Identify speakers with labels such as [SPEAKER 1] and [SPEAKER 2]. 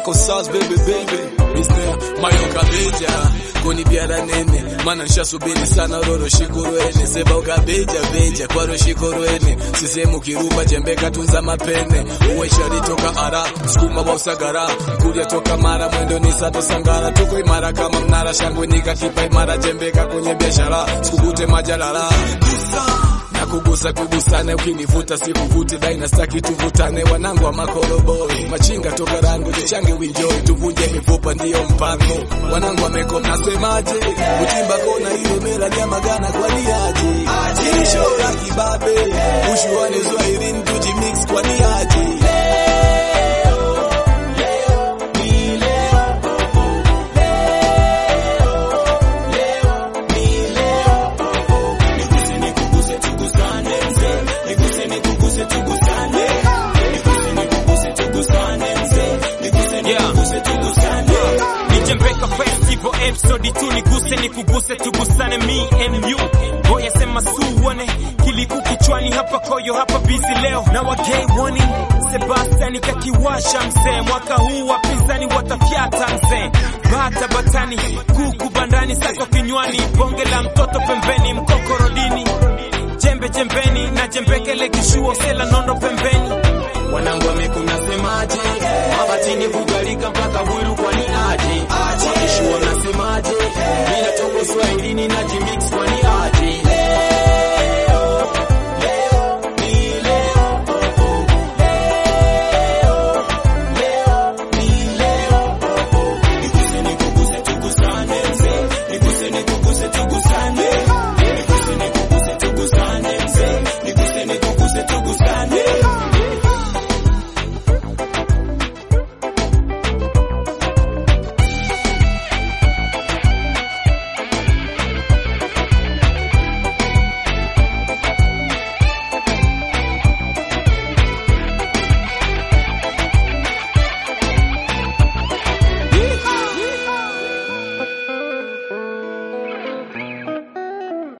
[SPEAKER 1] yako sauce baby baby Mr. Mayo Kabeja kuni biara nene mana nshasubiri sana roro shikurwene seba ukabeja beja kwaro shikurwene sisemu kiruba jembeka tunza mapene uwe shari toka ara sukuma wa usagara mkuria toka mara mwendo ni sato sangara tuko imara kama mnara shangwe nikakipa imara jembeka kwenye biashara sikukute majalala na kugusa kugusane, ukinivuta sikuvute, daina staki tuvutane, wanangu wa makoroboi, machinga toka rango tuchange winjoi, tuvunje mifupa, ndiyo mpango, wanangu wameko, nasemaje? Kutimba kona hiyo mera nyama gana kwani aje? Jirisho la kibabe, ushuane Swahilini tujimix kwani aje?
[SPEAKER 2] Nijembeka festival episode tu niguse nikuguse tugusane me and you boya sema suone kiliku kichwani hapa koyo hapa busy leo na wagay warning Sebastian kakiwasha mzee mwaka huu wapinzani watafyata mzee bata batani kuku bandani sako kinywani bonge la mtoto pembeni mkokorodini jembe jembeni na jembekele kishuo sela nondo pembeni wanangu wa